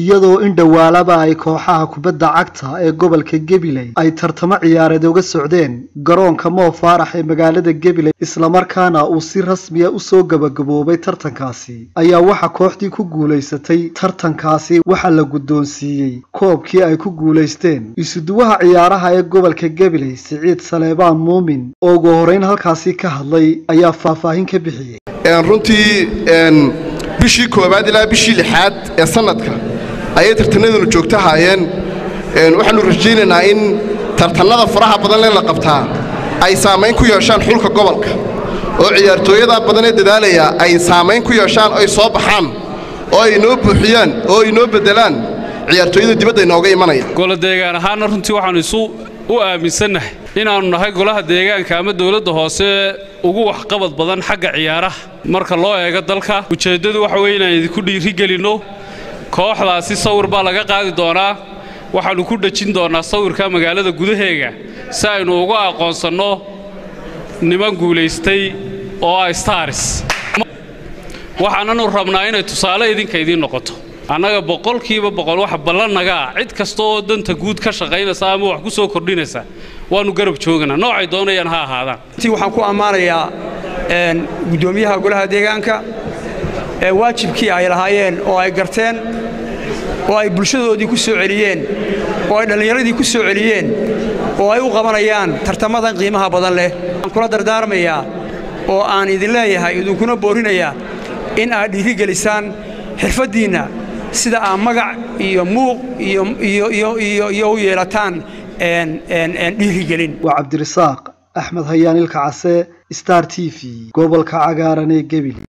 iyadoo in dhowaalaba ay kooxaha kubadda cagta ee gobolka gabiley ay tartamo ciyaareed uga socdeen garoonka moo faarax ee magaalada gabiley islamarkaana uu si rasmiya usoo gabagaboobay tartankaasi ayaa waxa kooxdii ku guulaysatay tartankaasi waxaa la guddoonsiiyey koobkii ay ku guulaysteen isuduwaha ciyaaraha ee gobolka gabiley siciid saleebaan muumin oo ugu horeyn halkaasi ka hadlay ayaa faahfaahin ka bixiyey runtii bishii koowaad ilaa bishii lixaad ee sannadka ayay tartanaduna joogto haayeen waxaannu rajaynaynaa in tartannada faraha badan lee la qabtaa ay saamayn ku yeeshaan xulka gobolka oo ciyaartooyada badan ee dadaalaya ay saamayn ku yeeshaan oy soo baxaan oo ay inoo buuxiyaan oo ay inoo beddelaan ciyaartooyada dibadda inooga imanaya goladeegaan ahaanna runtii waxaannu isu u aaminsannahay inaannu nahay golaha deegaanka ama dawladda hoose ugu waxqabad badan xagga ciyaaraha marka loo eego dalka ujeeddadu waxa weye inaan idinku dhiirigelinno kooxdaasi sawir baa laga qaadi doonaa waxaannu ku dhejin doonnaa sawirka magaalada gudaheega si aynu uga aqoonsanno niman guulaystay oo ah staris waxaananu rabnaa inay tusaale idinka idiin noqoto annaga boqolkiiba boqol wax ballannaga ah cid kasta oo danta guud ka shaqaynaysa ama wax ku soo kordhinaysa waannu garab jooganaa noocay doonayaan ha ahaadaan ti waxaan ku ammaanayaa guddoomiyaha golaha deegaanka ee waajibkii ay lahaayeen oo ay garteen oo ay bulshadoodii ku soo celiyeen oo ay dhallinyaradii ku soo celiyeen oo ay u qabanayaan tartamadan qiimaha badan leh waxaan kula dardaarmayaa oo aan idin leeyahay idinkuna boorinayaa in aad dhiirigelisaan xirfaddiinna sida aad magac iyo muuq iyo u yeelataan dhiirigelin waa cabdirasaaq axmed hayaan ilka case star t v gobolka cagaaran ee gebile